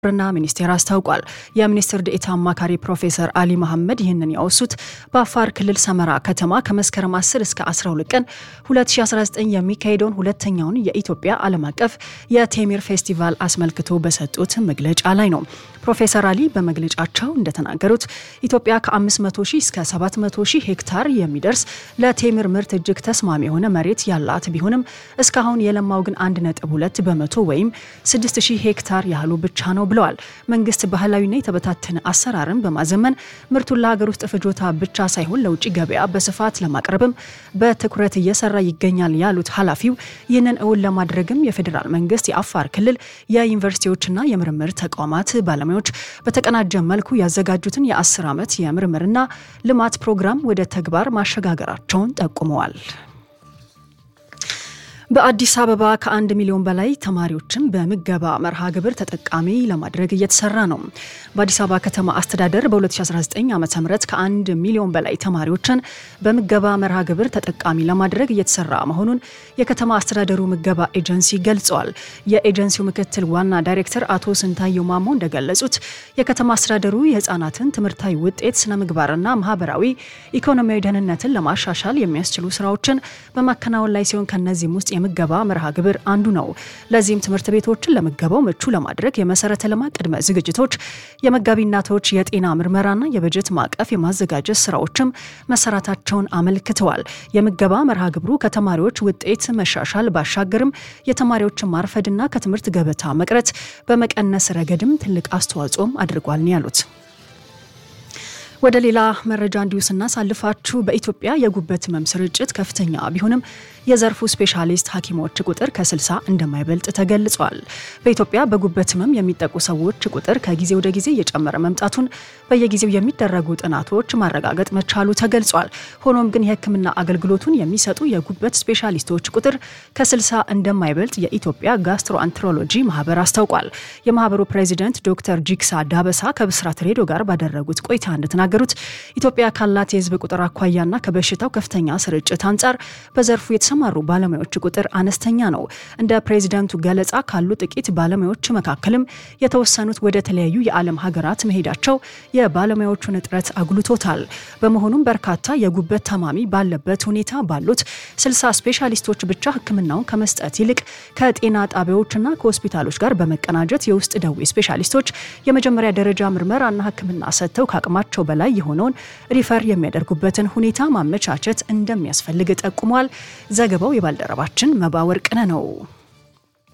ግብርና ሚኒስቴር አስታውቋል። የሚኒስትር ዴኤታ አማካሪ ፕሮፌሰር አሊ መሐመድ ይህንን ያወሱት በአፋር ክልል ሰመራ ከተማ ከመስከረም 10 እስከ 12 ቀን 2019 የሚካሄደውን ሁለተኛውን የኢትዮጵያ ዓለም አቀፍ የቴምር ፌስቲቫል አስመልክቶ በሰጡት መግለጫ ላይ ነው። ፕሮፌሰር አሊ በመግለጫቸው እንደተናገሩት ኢትዮጵያ ከ500 ሺህ እስከ 700 ሺህ ሄክታር የሚደርስ ለቴምር ምርት እጅግ ተስማሚ የሆነ መሬት ያላት ቢሆንም እስካሁን የለማው ግን 1.2 በመቶ ወይም 6000 ሄክታር ያህሉ ብቻ ነው ብለዋል። መንግስት ባህላዊና የተበታተነ አሰራርን በማዘመን ምርቱን ለሀገር ውስጥ ፍጆታ ብቻ ሳይሆን ለውጭ ገበያ በስፋት ለማቅረብም በትኩረት እየሰራ ይገኛል ያሉት ኃላፊው ይህንን እውን ለማድረግም የፌዴራል መንግስት የአፋር ክልል የዩኒቨርሲቲዎችና የምርምር ተቋማት ባለሙያዎች በተቀናጀ መልኩ ያዘጋጁትን የአስር ዓመት የምርምርና ልማት ፕሮግራም ወደ ተግባር ማሸጋገራቸውን ጠቁመዋል። በአዲስ አበባ ከአንድ ሚሊዮን በላይ ተማሪዎችን በምገባ መርሃ ግብር ተጠቃሚ ለማድረግ እየተሰራ ነው። በአዲስ አበባ ከተማ አስተዳደር በ2019 ዓ ም ከአንድ ሚሊዮን በላይ ተማሪዎችን በምገባ መርሃ ግብር ተጠቃሚ ለማድረግ እየተሰራ መሆኑን የከተማ አስተዳደሩ ምገባ ኤጀንሲ ገልጸዋል። የኤጀንሲው ምክትል ዋና ዳይሬክተር አቶ ስንታየው ማሞ እንደገለጹት የከተማ አስተዳደሩ የህፃናትን ትምህርታዊ ውጤት፣ ስነ ምግባርና ማህበራዊ ኢኮኖሚያዊ ደህንነትን ለማሻሻል የሚያስችሉ ስራዎችን በማከናወን ላይ ሲሆን ከነዚህም ውስጥ የምገባ መርሃ ግብር አንዱ ነው። ለዚህም ትምህርት ቤቶችን ለምገባው ምቹ ለማድረግ የመሰረተ ልማት ቅድመ ዝግጅቶች፣ የመጋቢ እናቶች የጤና ምርመራና የበጀት ማዕቀፍ የማዘጋጀት ስራዎችም መሰራታቸውን አመልክተዋል። የምገባ መርሃ ግብሩ ከተማሪዎች ውጤት መሻሻል ባሻገርም የተማሪዎችን ማርፈድና ከትምህርት ገበታ መቅረት በመቀነስ ረገድም ትልቅ አስተዋጽኦም አድርጓል ነው ያሉት። ወደ ሌላ መረጃ እንዲሁ ስናሳልፋችሁ በኢትዮጵያ የጉበት ህመም ስርጭት ከፍተኛ ቢሆንም የዘርፉ ስፔሻሊስት ሐኪሞች ቁጥር ከ60 እንደማይበልጥ ተገልጿል። በኢትዮጵያ በጉበት ህመም የሚጠቁ ሰዎች ቁጥር ከጊዜ ወደ ጊዜ እየጨመረ መምጣቱን በየጊዜው የሚደረጉ ጥናቶች ማረጋገጥ መቻሉ ተገልጿል። ሆኖም ግን የህክምና አገልግሎቱን የሚሰጡ የጉበት ስፔሻሊስቶች ቁጥር ከ60 እንደማይበልጥ የኢትዮጵያ ጋስትሮአንትሮሎጂ ማህበር አስታውቋል። የማህበሩ ፕሬዚደንት ዶክተር ጂክሳ ዳበሳ ከብስራት ሬዲዮ ጋር ባደረጉት ቆይታ እንደተናገሩት ኢትዮጵያ ካላት የህዝብ ቁጥር አኳያና ከበሽታው ከፍተኛ ስርጭት አንጻር በዘርፉ የተሰማሩ ባለሙያዎች ቁጥር አነስተኛ ነው። እንደ ፕሬዚደንቱ ገለጻ ካሉ ጥቂት ባለሙያዎች መካከልም የተወሰኑት ወደ ተለያዩ የዓለም ሀገራት መሄዳቸው የባለሙያዎቹን እጥረት አጉልቶታል። በመሆኑም በርካታ የጉበት ታማሚ ባለበት ሁኔታ ባሉት ስልሳ ስፔሻሊስቶች ብቻ ህክምናውን ከመስጠት ይልቅ ከጤና ጣቢያዎችና ከሆስፒታሎች ጋር በመቀናጀት የውስጥ ደዌ ስፔሻሊስቶች የመጀመሪያ ደረጃ ምርመራና ህክምና ሰጥተው ከአቅማቸው በላይ የሆነውን ሪፈር የሚያደርጉበትን ሁኔታ ማመቻቸት እንደሚያስፈልግ ጠቁሟል። ዘገባው የባልደረባችን መባ ወርቅነህ ነው።